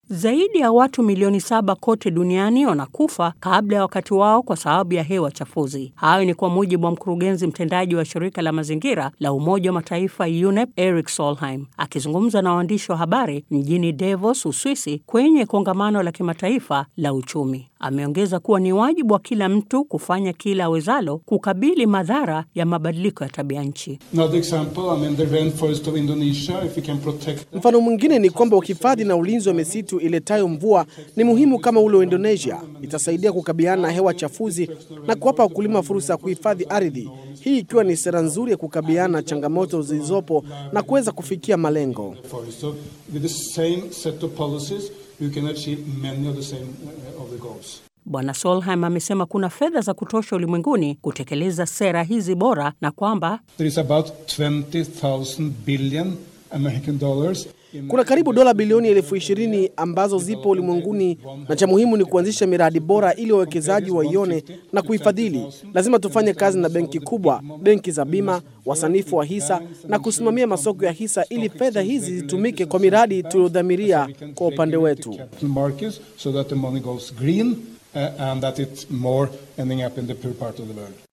Zaidi ya watu milioni saba kote duniani wanakufa kabla ya wakati wao kwa sababu ya hewa chafuzi. Hayo ni kwa mujibu wa mkurugenzi mtendaji wa shirika la mazingira la Umoja wa Mataifa UNEP Eric Solheim akizungumza na waandishi wa habari mjini Davos, Uswisi, kwenye kongamano la kimataifa la uchumi. Ameongeza kuwa ni wajibu wa kila mtu kufanya kila awezalo kukabili madhara ya mabadiliko ya tabia nchi. Mfano mwingine ni kwamba uhifadhi na ulinzi wa misitu iletayo mvua ni muhimu kama ule wa Indonesia. Itasaidia kukabiliana na hewa chafuzi na kuwapa wakulima fursa ya kuhifadhi ardhi, hii ikiwa ni sera nzuri ya kukabiliana na changamoto zilizopo na kuweza kufikia malengo. Bwana Solheim amesema kuna fedha za kutosha ulimwenguni kutekeleza sera hizi bora na kwamba kuna karibu dola bilioni elfu ishirini ambazo zipo ulimwenguni, na cha muhimu ni kuanzisha miradi bora ili wawekezaji waione na kuifadhili. Lazima tufanye kazi na benki kubwa, benki za bima, wasanifu wa hisa na kusimamia masoko ya hisa ili fedha hizi zitumike kwa miradi tuliodhamiria kwa upande wetu. and that it's more ending up in the poor part of the world.